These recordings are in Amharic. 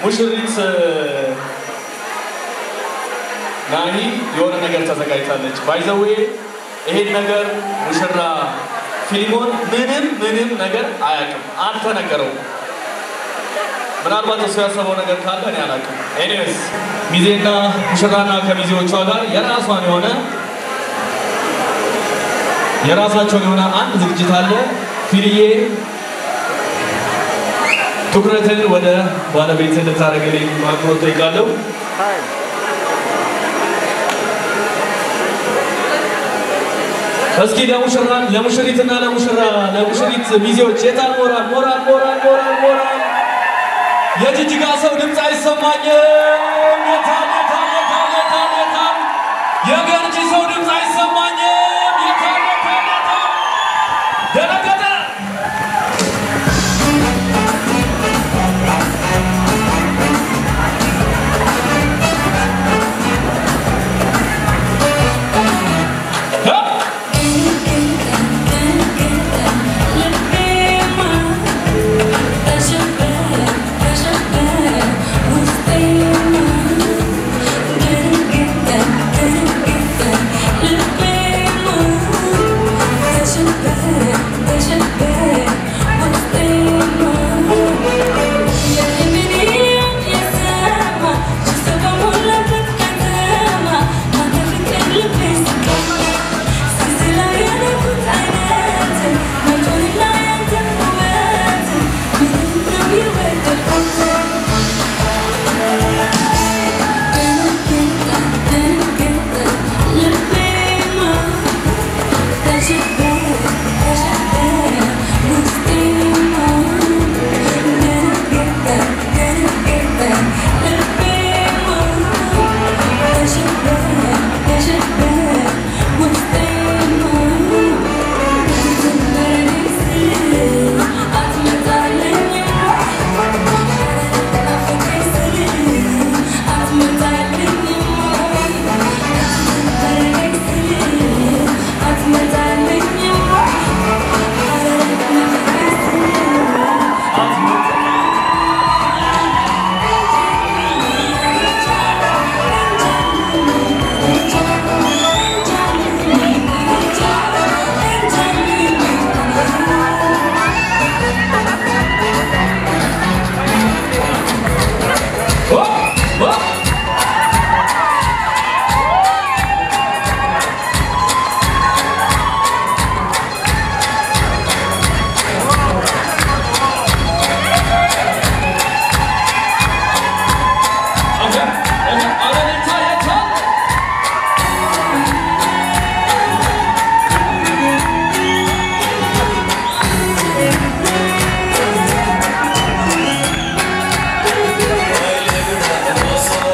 ሙሽሪት ናሂ የሆነ ነገር ተዘጋጅታለች። ባይዘዌ ይሄን ነገር ሙሽራ ፊሊሞን ምንም ምንም ነገር አያውቅም፣ አልተነገረውም። ምናልባት እሱ ያሰበው ነገር ካለ እኔ አላውቅም። ኤኒዌይስ ሚዜና ሙሽራና ከሚዜዎቿ ጋር የራሷን የሆነ የራሳቸውን የሆነ አንድ ዝግጅት አለ። ፊልዬ ትኩረትን ወደ ባለቤት እንድታደርግልኝ በአክብሮት ጠይቃለሁ። እስኪ ለሙሽራ ለሙሽሪትና ለሙሽራ ለሙሽሪት ሚዜዎች የታል ሞራል ሞራል ሞራል ሞራል ሞራል የጅጅጋ ሰው ድምፅ አይሰማኝም። የታል የታል የታል የታል የታል የገርጂ ሰው ድምፅ አይሰማኝም። የታል የታል የታል ደነገጠ። Thank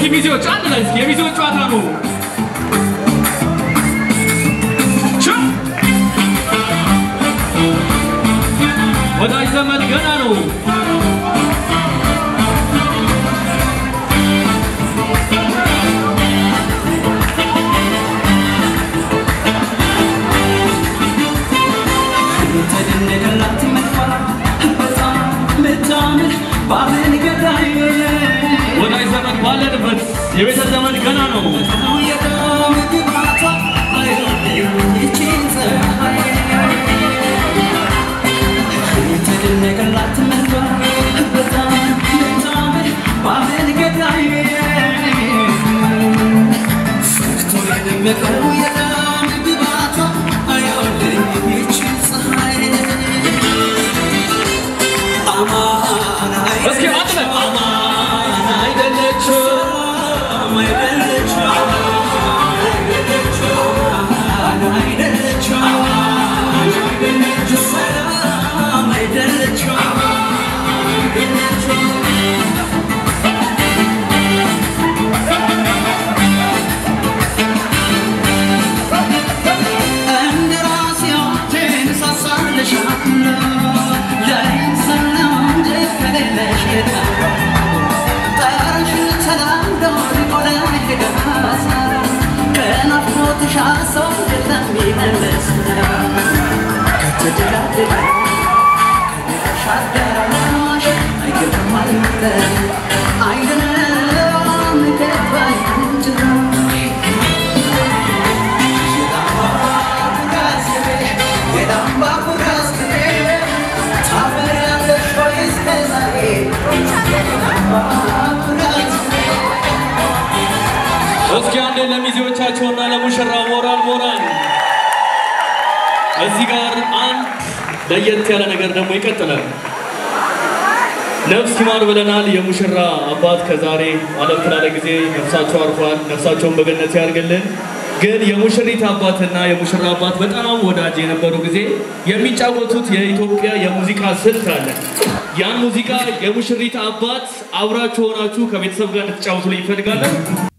እስኪ ሚዜዎች አንድ ላይ እስኪ የሚዜዎች ጨዋታ ነው። ቹ! ወዳጅ ዘመድ ገና ነው። ተደነቀላት መድፈራ በጣም ምታምር ባብን ገዳይ ወዳጅ ዘመድ ባለንበት የቤተ ዘመድ ገና ነው። የደም ግባቷ ይቺን ፀሐይ ተደነቀላት መድፈራ በጣም ምታምር ባብን ገዳይ ፈክቶ የደመቀው የደም ግባቷ አይወደኝ ይቺን ፀሐይ አማን እስኪ አንድ ላይ አማን አይደለችም እስኪ አንዴ ለሚዜዎቻቸውና ለሙሽራ ሞራል ሞራል። እዚህ ጋር አንድ ለየት ያለ ነገር ደግሞ ይቀጥላል። ነፍስ ይማር ብለናል። የሙሽራ አባት ከዛሬ አለፍ ላለ ጊዜ ነፍሳቸው አርፏል። ነፍሳቸውን በገነት ያርግልን። ግን የሙሽሪት አባትና የሙሽራ አባት በጣም ወዳጅ የነበሩ ጊዜ የሚጫወቱት የኢትዮጵያ የሙዚቃ ስልት አለ። ያን ሙዚቃ የሙሽሪት አባት አብራችሁ ሆናችሁ ከቤተሰብ ጋር እንድትጫወቱ ይፈልጋለን።